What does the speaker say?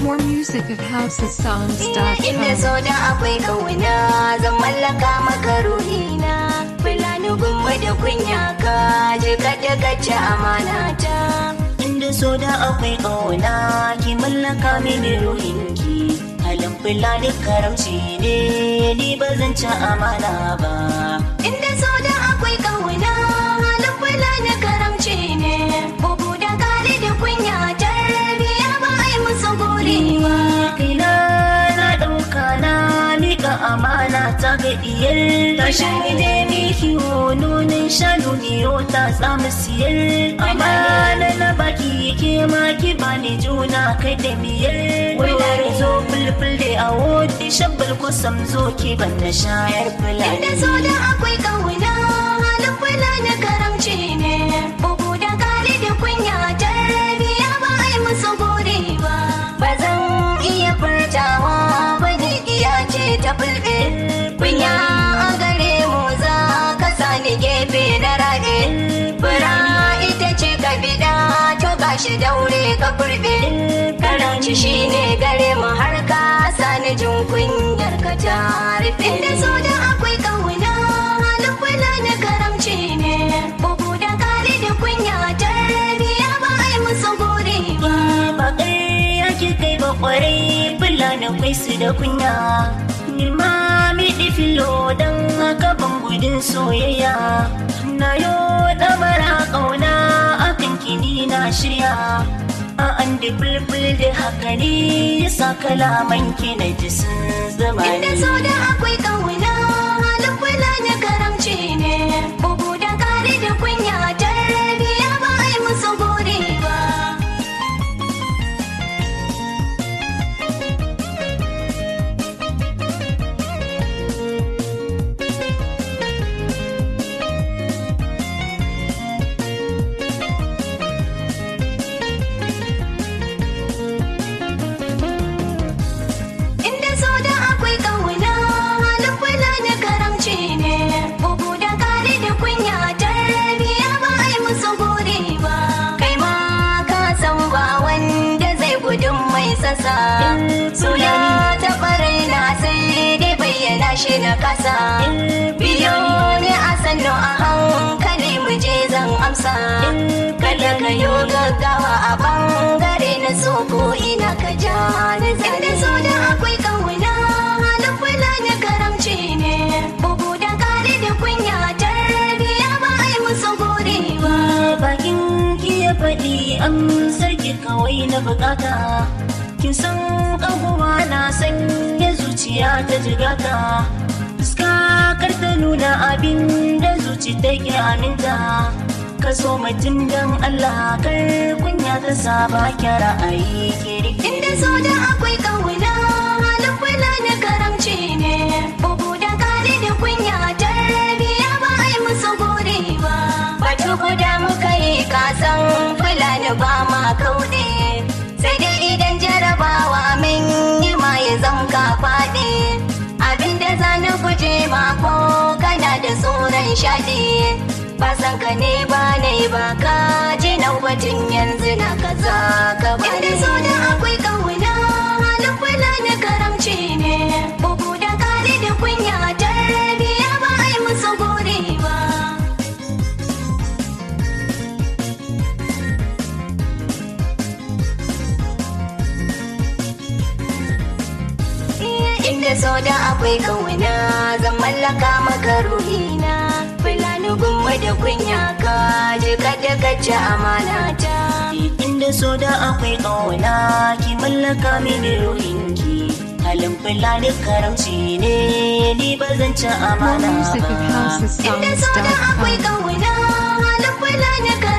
More music at Inda housesongs.com. so da akwai kauna zan mallaka maka ruhina Fulani gumma da kunya ka je ka daga ci amana ta Inda so da akwai ƙauna ki mallaka mini ruhinki halin fulani karamci ne ni ba zan ci amana ba Inda so da akwai kauna halin Fulani karamci ne Bugu da kare da kunya tarbiya ba a yi musu gori ba kaina na ɗauka na miƙa amana ta ga iyar tashin ide mi kiwo nunin shanu niyo ta samu siyar amana na baki ke ma ki bani juna kai da miyar wayar zo fulful da awo di shabbal kusam zo ki ban na shayar Inda so fulani da akwai kauna halin Fulani karamci ne Bugu da kare da kunya tarbiya ba a yi musu gori ba Ba zan iya furtawa ba ni iya ce ta fulbe Kunya a gare mu za ka sani gefe na rage Fura ita ce ka biɗa to gashi daure ka kurɓe Karanci shine gare mu har ka sani jin kunyar ka ta rufe Inda so da akwai kauna halin kula na karamci ne Bugu da kare da kunya tarbiya ba a yi musu gori ba ba ƙarya ki kai ba ƙwarai fulani kwai su da kunya ni ma miɗi filo don haka ban gudun soyayya na yo ɗamara ƙauna akan kini na shirya a an da bulbul da haka ne yasa kalaman ki na ji sun zama Inda ni so da akwai kauna halin kula na karamci ne Bugu da kare da kunya tarbiya ba a yi musu gori ba Inda so da akwai kauna halin kula na karamci ne Bugu da kare da kunya tarbiya ba a yi musu gori ba Kai ma ka san ba wanda zai gudun mai sasa Suna ta na sai dai bayyana shi na kasa Biyo ne a sannu a hankali mu je zan amsa Kada ka yo gaggawa a bangare na so ko ina ka ja ni Inda so da akwai kauna halin kula na karamci ne Bugu da kare da kunya tarbiya ba a yi musu gori ba bakin ki ya faɗi amsar ki kawai na bukata kin san ƙahuwa na sanya zuciya ta jigata fuska kar ta nuna abin da zuci take aminta ka so mutum don Allah kar kunya ta saba ki ra'ayi ki rike Inda so da akwai kauna halin kula na karamci ne Bugu da kare da kunya tarbiya ba a yi musu gori ba Batu guda muka yi kasan fulani ba ma kauɗe Sai dai idan jarabawa min yi ma ya zamka faɗi Abinda za na guje ma ko kana da tsoron shaɗi Ba san ka ne ba na yi ba ka ji na batun yanzu na kaza ka bari Inda so da akwai kauna halin kula na karamci ne Bugu da kare da kunya tarbiya ba a yi musu gori ba Inda so da akwai kauna zan mallaka maka ruhina Fulani gumma da kunya ka je ka daga ci amana ta inda so da akwai ƙauna ki mallaka mini ruhinki halin fulani karamci ne ni ba zan ci More amana music at ba Inda so da akwai housesongs.com. kauna halin kula na